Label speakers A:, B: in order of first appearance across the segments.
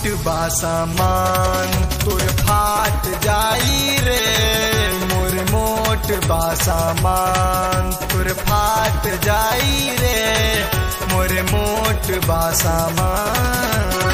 A: मोट बा सामान तोर फाट जाई रे मोर मोट बा सामान तोर फाट जाई रे मोर मोट बा सामान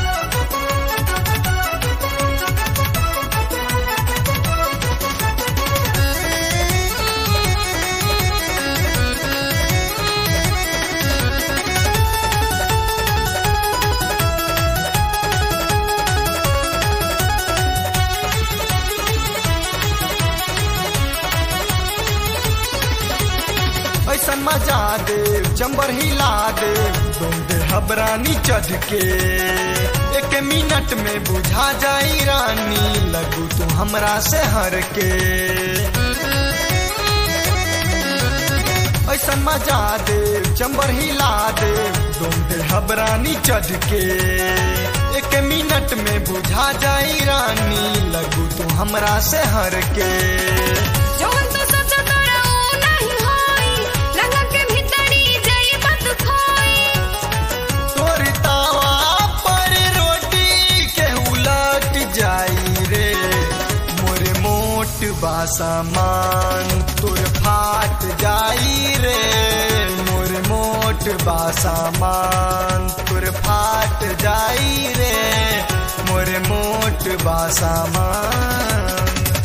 A: ऐसा मजा दे चंबर हिला दे तुम दे हबरानी चढ़ के एक मिनट में बुझा जाई रानी लगू तू हमरा से हर के ऐसा मजा दे चंबर हिला दे तुम दे हबरानी चढ़ के एक मिनट में बुझा जाई रानी लगू तू हमरा से हर के
B: जवन तो सच तोरा ऊ नहीं होई लगा के भीतरी जाई बात खोई
A: तोर तावा पर रोटी के उलट जाई रे मोर मोट बा सामान तोर फाट जाई रे मोर मोट बा सामान तोर फाट जाई रे मोर मोट बा सामान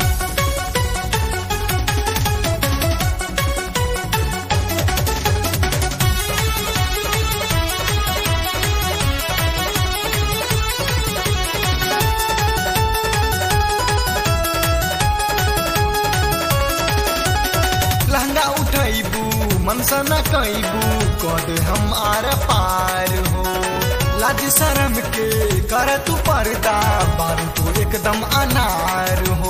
A: लहंगा उठैबू मनसा न कैबू कद हम आर पार हो लाज शरम के कर तू पर्दा बारू तू एकदम अनार हो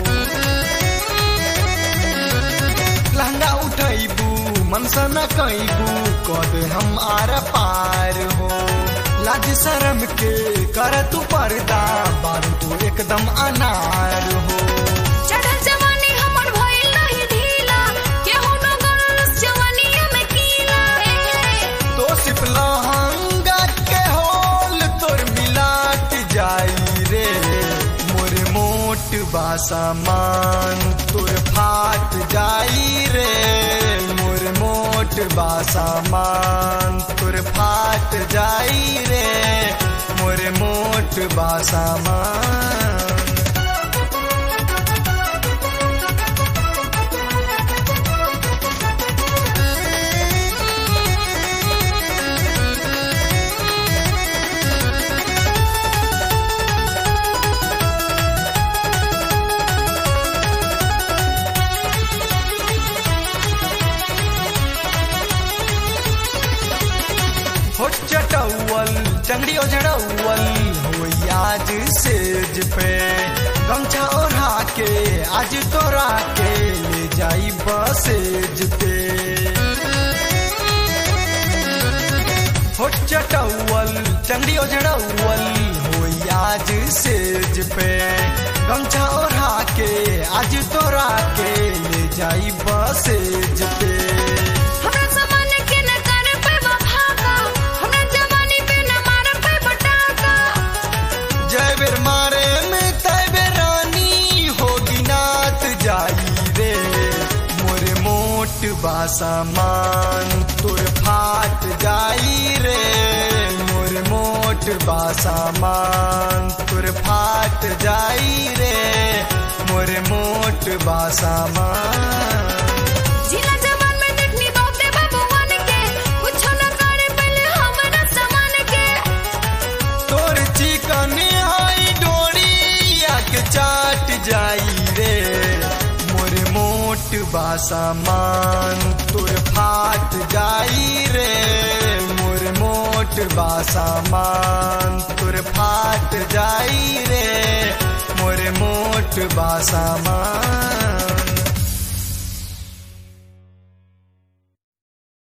A: लहंगा उठैबू मनसा न कैबू कद हम आर पार हो लाज शरम के कर तू पर्दा बारू तू एकदम अनार हो
B: चढ़ल जवानी हमर भइल नहीं ढीला केहू न गरस जवानीया में कीला
A: तो सिप लहंगा के होल तोर मिलाट जाई रे मोर मोट बा सामान तोर फाट जाई रे मोर मोट बा सामान तोर फाट जाई रे मोर मोट बा सामान होठ चटौल चंगड़ी ओझड़ौल हो आज सेज पे गमछा ओढ़ा के आज तोरा के ले जाई बसेज पे होठ चटौल चंगड़ी ओझड़ौल हो आज सेज पे गमछा ओढ़ा के आज तोरा के ले जाई बसेज पे
B: हमरा सामान के न कर पे वफा का हमरा जवानी पे न मार पे बटाका
A: जय बेर मारे में तय बेर रानी होगी नात जाई रे मोर मोट बा सामान तोर फाट जाई रे मोर मोट बा सामान तोर फाट जाई रे मोर मोट बा सामान
B: जिला जवान में देखनी बहुते बाबूवन के कुछो न करे पहले हमरा समान के
A: तोर चीकनियाई डोरी या के चाट जाई रे मोर मोट बा सामान तोर फाट जाई रे मोर मोट बा सामान तोर फाट जाई रे मोर मोट बा सामान तोर फाट जाई रे मोर मोट बा सामान